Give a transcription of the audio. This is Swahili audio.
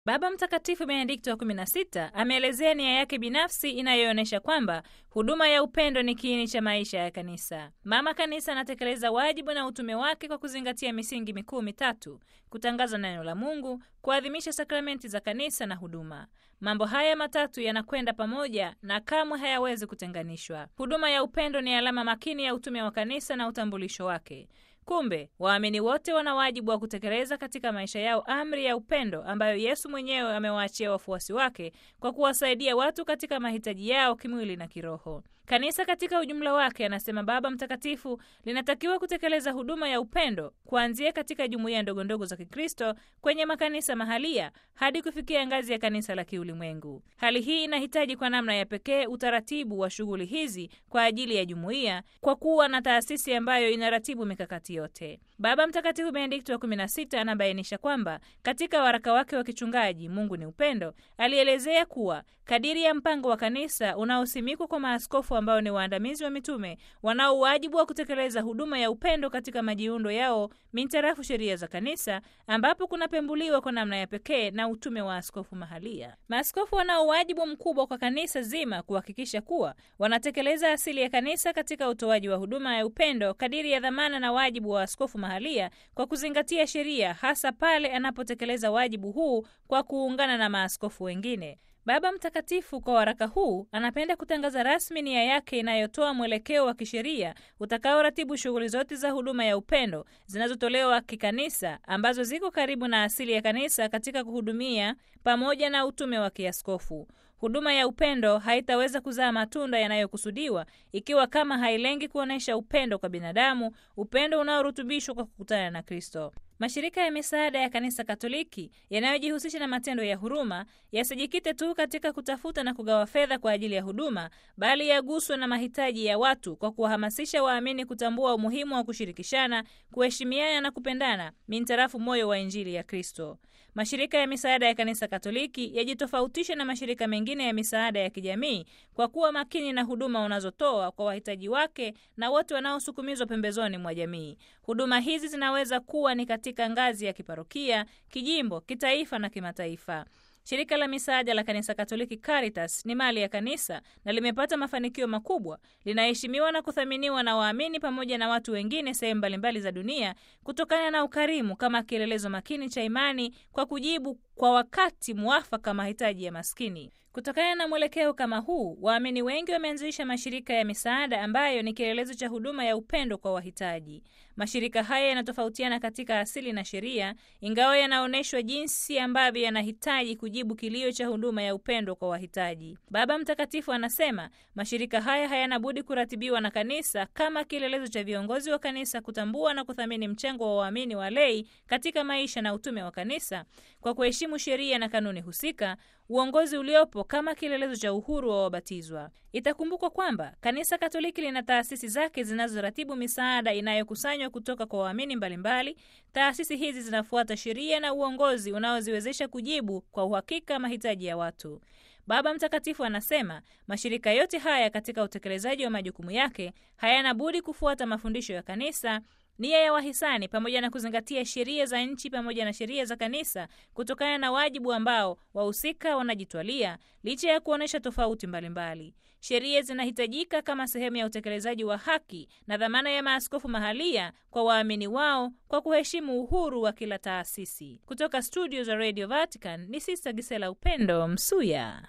Baba Mtakatifu Benedikto wa 16 ameelezea nia yake binafsi inayoonyesha kwamba huduma ya upendo ni kiini cha maisha ya kanisa. Mama Kanisa anatekeleza wajibu na utume wake kwa kuzingatia misingi mikuu mitatu: kutangaza neno la Mungu, kuadhimisha sakramenti za kanisa na huduma. Mambo haya matatu yanakwenda pamoja na kamwe hayawezi kutenganishwa. Huduma ya upendo ni alama makini ya utume wa kanisa na utambulisho wake. Kumbe waamini wote wana wajibu wa kutekeleza katika maisha yao amri ya upendo ambayo Yesu mwenyewe amewaachia wafuasi wake kwa kuwasaidia watu katika mahitaji yao kimwili na kiroho. Kanisa katika ujumla wake, anasema Baba Mtakatifu, linatakiwa kutekeleza huduma ya upendo kuanzia katika jumuiya ndogondogo za Kikristo kwenye makanisa mahalia hadi kufikia ngazi ya kanisa la kiulimwengu. Hali hii inahitaji kwa namna ya pekee utaratibu wa shughuli hizi kwa ajili ya jumuiya, kwa kuwa na taasisi ambayo inaratibu mikakati yote. Baba Mtakatifu Benedikto wa 16 anabainisha kwamba katika waraka wake wa kichungaji Mungu ni Upendo, alielezea kuwa kadiri ya mpango wa kanisa unaosimikwa kwa maaskofu ambao ni waandamizi wa mitume wanao wajibu wa kutekeleza huduma ya upendo katika majiundo yao mintarafu sheria za kanisa, ambapo kunapembuliwa kwa namna ya pekee na utume wa askofu mahalia. Maaskofu wanao wajibu mkubwa kwa kanisa zima kuhakikisha kuwa wanatekeleza asili ya kanisa katika utoaji wa huduma ya upendo kadiri ya dhamana na wajibu wa askofu mahalia kwa kuzingatia sheria, hasa pale anapotekeleza wajibu huu kwa kuungana na maaskofu wengine. Baba Mtakatifu kwa waraka huu anapenda kutangaza rasmi nia yake inayotoa mwelekeo wa kisheria utakaoratibu shughuli zote za huduma ya upendo zinazotolewa kikanisa ambazo ziko karibu na asili ya kanisa katika kuhudumia pamoja na utume wa kiaskofu. Huduma ya upendo haitaweza kuzaa matunda yanayokusudiwa ikiwa kama hailengi kuonyesha upendo kwa binadamu, upendo unaorutubishwa kwa kukutana na Kristo. Mashirika ya misaada ya Kanisa Katoliki yanayojihusisha na matendo ya huruma yasijikite tu katika kutafuta na kugawa fedha kwa ajili ya huduma, bali yaguswe na mahitaji ya watu kwa kuwahamasisha waamini kutambua umuhimu wa kushirikishana, kuheshimiana na kupendana mintarafu moyo wa Injili ya Kristo. Mashirika ya misaada ya Kanisa Katoliki yajitofautisha na mashirika mengine ya misaada ya kijamii kwa kuwa makini na huduma wanazotoa kwa wahitaji wake na wote wanaosukumizwa pembezoni mwa jamii. Huduma hizi zinaweza kuwa ni katika ngazi ya kiparokia, kijimbo, kitaifa na kimataifa. Shirika la misaada la Kanisa Katoliki Caritas ni mali ya kanisa na limepata mafanikio makubwa. Linaheshimiwa na kuthaminiwa na waamini pamoja na watu wengine sehemu mbalimbali za dunia kutokana na ukarimu kama kielelezo makini cha imani kwa kujibu kwa wakati mwafaka mahitaji ya maskini. Kutokana na mwelekeo kama huu, waamini wengi wameanzisha mashirika ya misaada ambayo ni kielelezo cha huduma ya upendo kwa wahitaji. Mashirika haya yanatofautiana katika asili na sheria, ingawa yanaonyeshwa jinsi ambavyo yanahitaji kujibu kilio cha huduma ya upendo kwa wahitaji. Baba Mtakatifu anasema mashirika haya hayana budi kuratibiwa na kanisa kama kielelezo cha viongozi wa kanisa kutambua na kuthamini mchango wa waamini wa lei katika maisha na utume wa kanisa kwa kuheshimu sheria na kanuni husika, uongozi uliopo kama kielelezo cha uhuru wa wabatizwa. Itakumbukwa kwamba Kanisa Katoliki lina taasisi zake zinazoratibu misaada inayokusanywa kutoka kwa waamini mbalimbali. Taasisi hizi zinafuata sheria na uongozi unaoziwezesha kujibu kwa uhakika mahitaji ya watu. Baba Mtakatifu anasema mashirika yote haya katika utekelezaji wa majukumu yake hayana budi kufuata mafundisho ya kanisa nia ya wahisani pamoja na kuzingatia sheria za nchi pamoja na sheria za kanisa kutokana na wajibu ambao wahusika wanajitwalia licha ya kuonyesha tofauti mbalimbali. Sheria zinahitajika kama sehemu ya utekelezaji wa haki na dhamana ya maaskofu mahalia kwa waamini wao kwa kuheshimu uhuru wa kila taasisi. Kutoka studio za Radio Vatican ni Sista Gisela Upendo Msuya.